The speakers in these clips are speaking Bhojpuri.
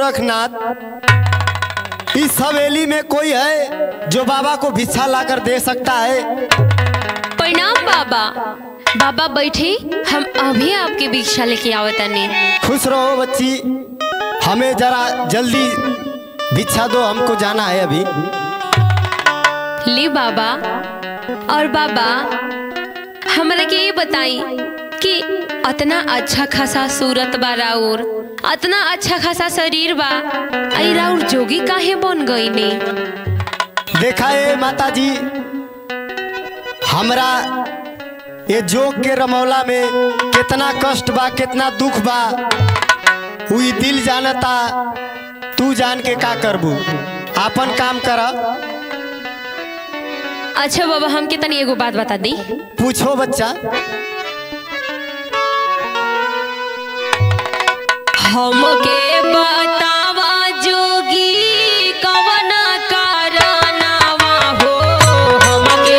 गोरखनाथ इस हवेली में कोई है जो बाबा को भिक्षा लाकर दे सकता है प्रणाम बाबा बाबा बैठे हम अभी आपके भिक्षा लेके आवतानी खुश रहो बच्ची हमें जरा जल्दी भिक्षा दो हमको जाना है अभी ली बाबा और बाबा हमरा के ये बताई कि अतना अच्छा खासा सूरत बा राउर अतना अच्छा खासा शरीर बा आई राउर जोगी काहे बन गई ने देखा है माता जी हमरा ये जोग के रमौला में कितना कष्ट बा कितना दुख बा हुई दिल जानता तू जान के का करबू आपन काम कर अच्छा बाबा हमके तनी एगो बात बता दी पूछो बच्चा हमके बतावा जोगी कवन कारनामा हो हमके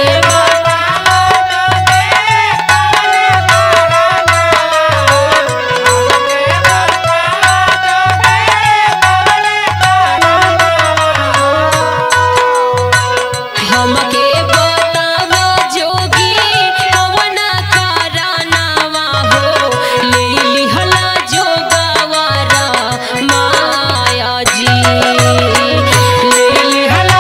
हमके बतावा जोगी कवन कारनामा हो ले लिहला जोगवारा माया जी ले लिहला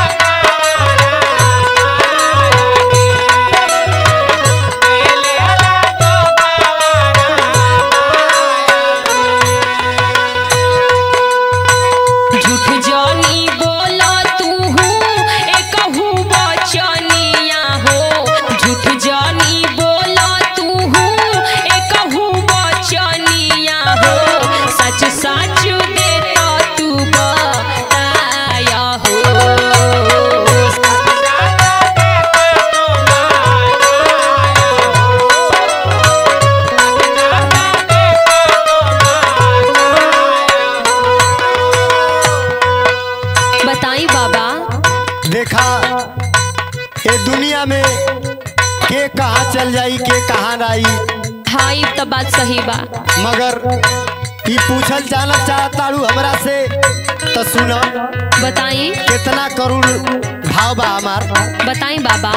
झूठ जानी बोला तू एकहू बचनिया हो झूठ जानी बोला तू एकहू बचनिया हो सच सच देता तू बताया हो बताई बाबा देखा ये दुनिया में के कहाँ चल जाई के कहाँ आई हाँ ई तो बात सही बा मगर ई पूछल जाना चाहताड़ू हमरा से तो सुनो बताई कितना करोड़ भाव बा हमार बताई बाबा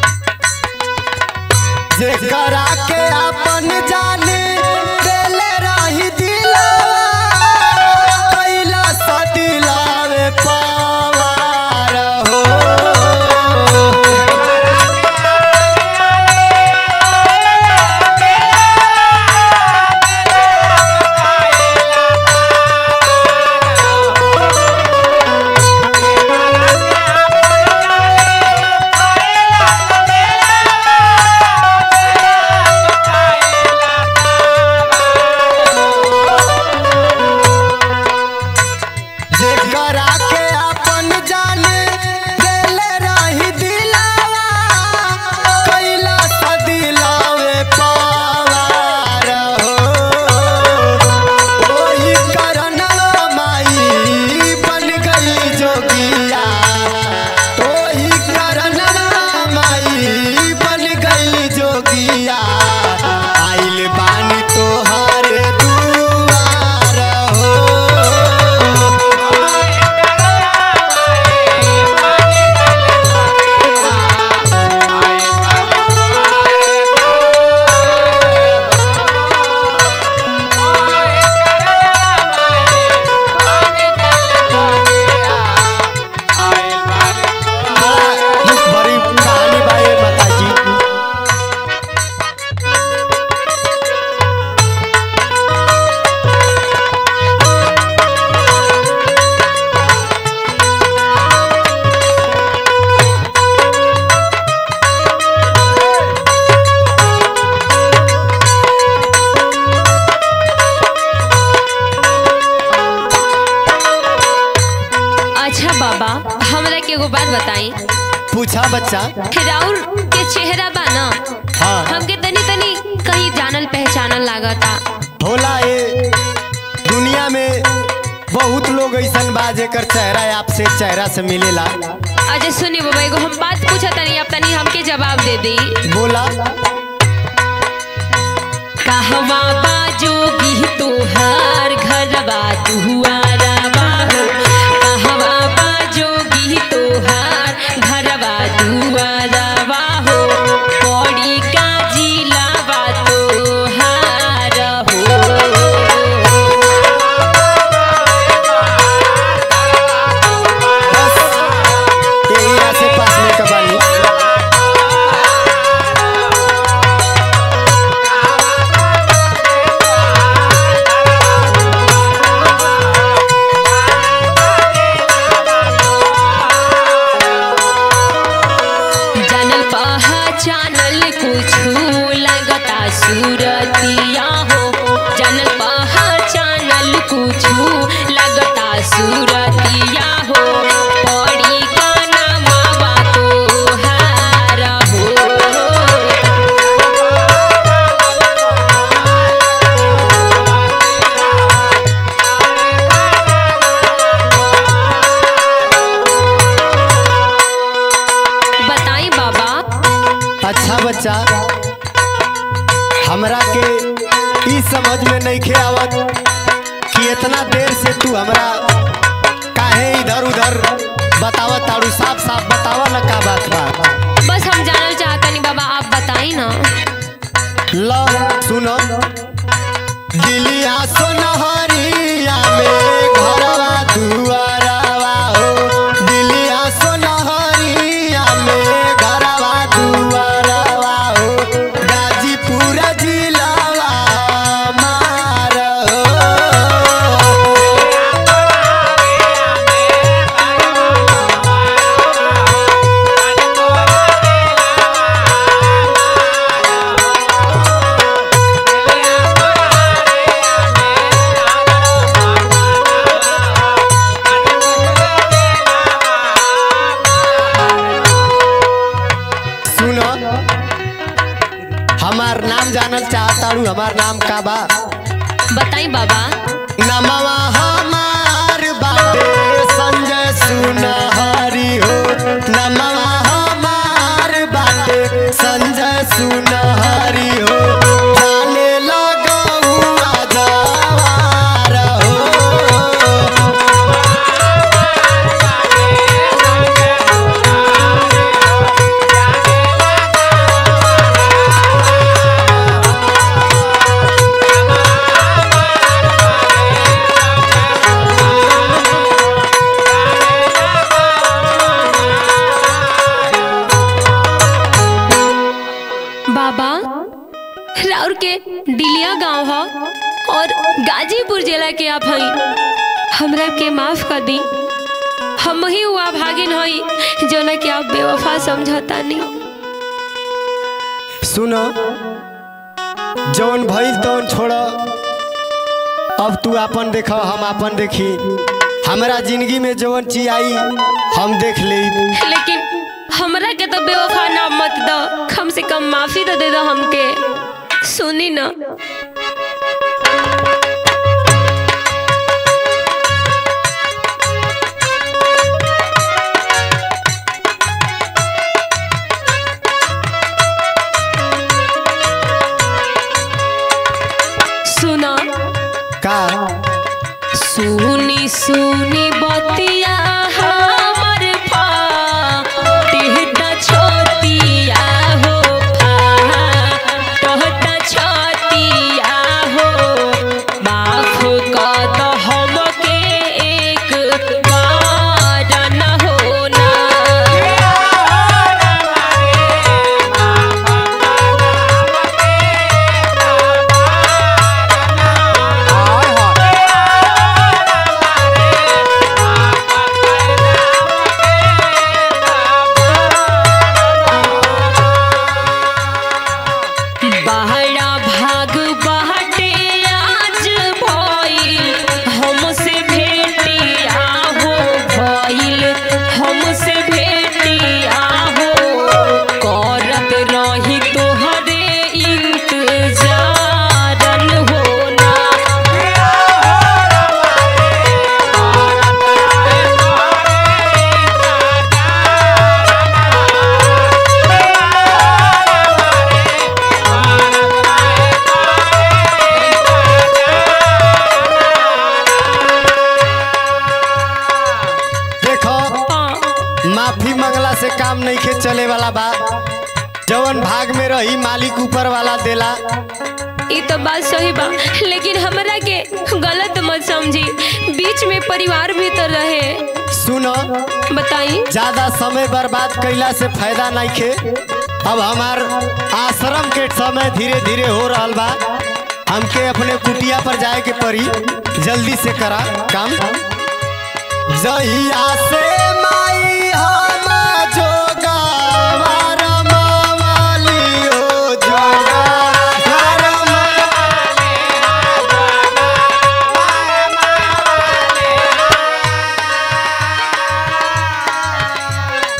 जेकरा के अपन जाने देले रही दिलावा कैला सा दिलावे पावार हो जेकरा के अपन जाने देले रही दिलावा कैला सा दिलावे पावार हो ओही करनवा माई बन गई जोगिया ओही करनवा माई बन गई जोगिया आइल बानी तोहर दुआर हो दुख भरी कहानी बा ये माताजी अच्छा बाबा हमरा के एगो बात बताई पूछा बच्चा राउर के चेहरा बा ना हाँ हमके तनी तनी कहीं जानल पहचानल लागता होला ये दुनिया में बहुत लोग ऐसन बा जेकर चेहरा आपसे चेहरा से मिलेला अच्छा सुनी बाबा एगो हम बात पूछा तनी अब तनी हमके जवाब दे दी बोला कहवा बाजोगी तोहार घरवा दुआरा कुछु लगता सूरतिया हो जानल पहचानल कुछु लगता सूरतिया हो पड़ी का नामा तोहार हो बताई बाबा अच्छा बच्चा हमरा के ई समझ में नहीं खे आवत कि इतना देर से तू हमरा काहे इधर उधर बतावत ताड़ू साफ साफ बतावा ना का बात बा बस हम जानल चाहतनी बाबा आप बताई ना लो सुनो दिलिया सोनहरिया में घरवा दुआरवा हो दिलिया सोनहरिया में घरवा दुआरवा हो गाजीपुर जिलावा मार हो सुनो हमार नाम जानल चाहताड़ू हमार नाम का बा बताई बाबा नमवा हमार बाटे संजय सुनहरी हो नमवा हमार बाटे संजय सुनहरी हो जाने लगौआ जवार हो बाबा राउर के डिलिया गांव ह और गाजीपुर जिला के आप हई हमरा के माफ कर दी हम ही हुआ भागिन हई जोना के आप बेवफा समझतानी सुनो जौन भइल तौन छोड़ अब तू अपन देख हम अपन देखी हमरा जिंदगी में जौन चीज आई हम देख ले लेकिन हमरा के तो बेवफा ना मत दो कम से कम माफी तो दे दो हमके सुनी ना सुना का सुनी सुनी बतिया हमर फाटिहता छोतिया हो फाटहता छतिया हो माफ कर द हमके एक बार न होना बहरा भाग बहटे आज भइल हमसे भेटिया हो भइल हमसे भेटिया हो करत रही तोहरे इंतजारन होना देखो हाँ, माफी मंगला से काम नहीं के चले वाला बा जवन भाग में रही मालिक ऊपर वाला देला ई तो बात सही बा लेकिन हमरा के गलत मत समझी बीच में परिवार भी तो रहे सुनो बताई ज्यादा समय बर्बाद कैला से फायदा नहीं खे अब हमार आश्रम के समय धीरे धीरे हो रहा बा हमके अपने कुटिया पर जाए के पड़ी जल्दी से करा काम जहिया से माई हम जोगावर मावली हो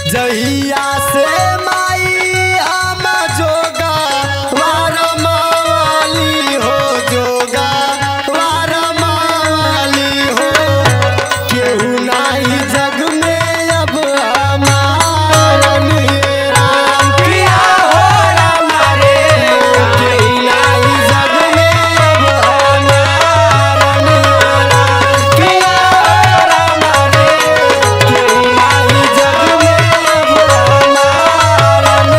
जहिया से माई हम जोगा वार मावाली हो जोगा वार मावाली हो केहू नाही जग में अब हमारन राम किया हो राम रे केहू नाही जग में अब हमारन राम किया हो राम रे केहू नाही जग में अब हमारन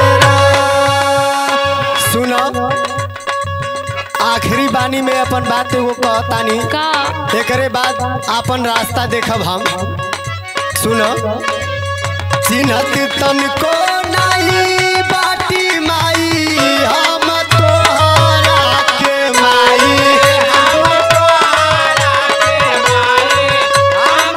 राम सुनो आखिरी बानी में अपन बात एगो कहतानी का एकरे बाद अपन रास्ता देखब हम सुनो चिन्हत तनको नहीं बाटी माई हम तोहरा के माई हम तोहरा के माई हम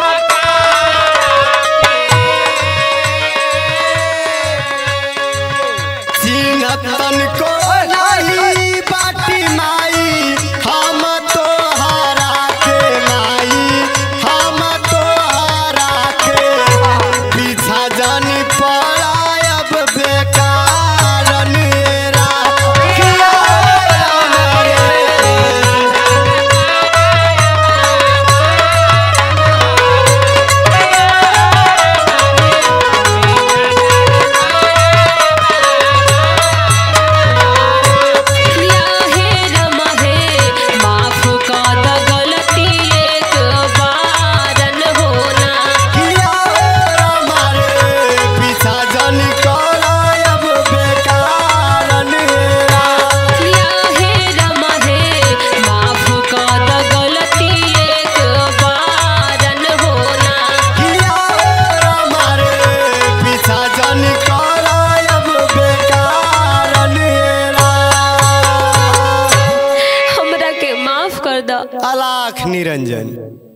चिन्हत तनको नहीं बाटी माई हम तोहरा के माई हम तोहरा के पीछा जानी पड़ायब बेकार नेरा किया राम रे या हे रमा हे माफ कर द गलती एक बारन होना किया राम रे पीछा जानी पड़ायब बेकार नेरा या हे रमा हे माफ कर द गलती एक बारन होना किया राम रे पीछा जानी पड़ायब बेकार नेरा हमरा के माफ कर द अलाख निरंजन